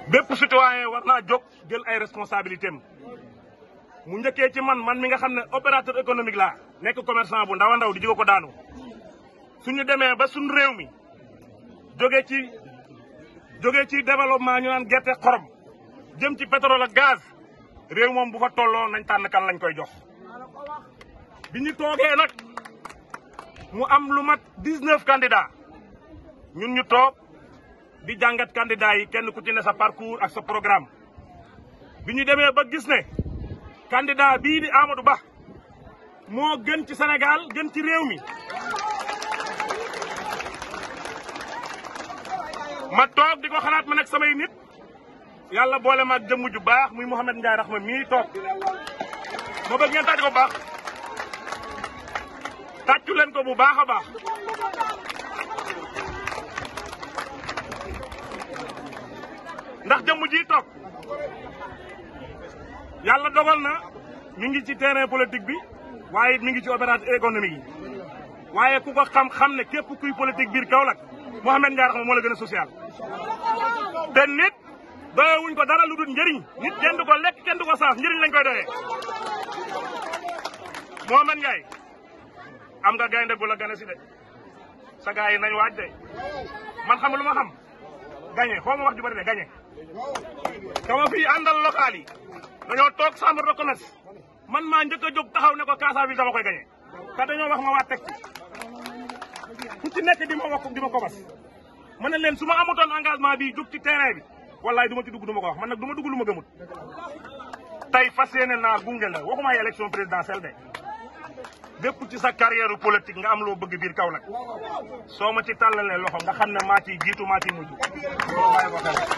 bépp citoyen war naa jóg jël ay responsabilités am mu njëkkee ci man man mi nga xam ne opérateur économique laa nekk commerçant bu ndaw a ndaw di jóge ko daanu suñu demee ba suñu réew mi jóge ci jóge ci développement ñu naan gerte xorom jëm ci pétrole ak gaz réew moom bu fa tolloo nañ tànn kan lañ koy jox bi ñu toogee nag mu am lu mat dix-neuf candidats ñun ñu toog di jàngat candidats yi kenn ku ci ne sa parcours ak sa programme bi ñu demee ba gis ne candidat bii di Amadou Ba moo gën ci Sénégal gën ci réew mi ma toog di ko xalaat ma nekk samay nit yàlla boole ma ak jëmm ju baax muy Mouhamed Ndiaye Rahma mii toog ma bëgg ngeen tàcc ko bu baax tàccu leen ko bu baax a baax ndax jëmm ji toog yàlla dogal na mi ngi ci terrain politique bi waaye mi ngi ci opérateur économique yi waaye ku ko xam-xam ne képp kuy politique biir Kaolack Mouhamed Ndiaye Rahma moo la gën a social te nit doyewuñ ko dara lu dul njëriñ nit kenn du ko lekk kenn du ko saaf njëriñ lañ koy doyee Mouhamed Ndiaye am nga gaynde bu la gane si de sa gars yi nañ waaj de man xam lu ma xam gañe xaw ma wax ju bari de gañe kama fii àndal local yi dañoo toog chambre de commerce man maa njëkk a jóg taxaw ne ko Casa bi dama koy gañe te dañoo wax ma waa teg ci ku ci nekk di ma wax di ma ko bas ma ne leen su ma amutoon engagement bi jóg ci terrain bi wallaay du ma ci dugg du ma ko wax man nag du ma dugg lu ma gëmut tey fas yéene naa gunge la waxuma ay élection présidentielle de bépp ci sa carrière politique nga am loo bëgg biir Kaolack soo ma ci tàllalee loxo nga xam ne maa ciy jiitu maa ciy mujj.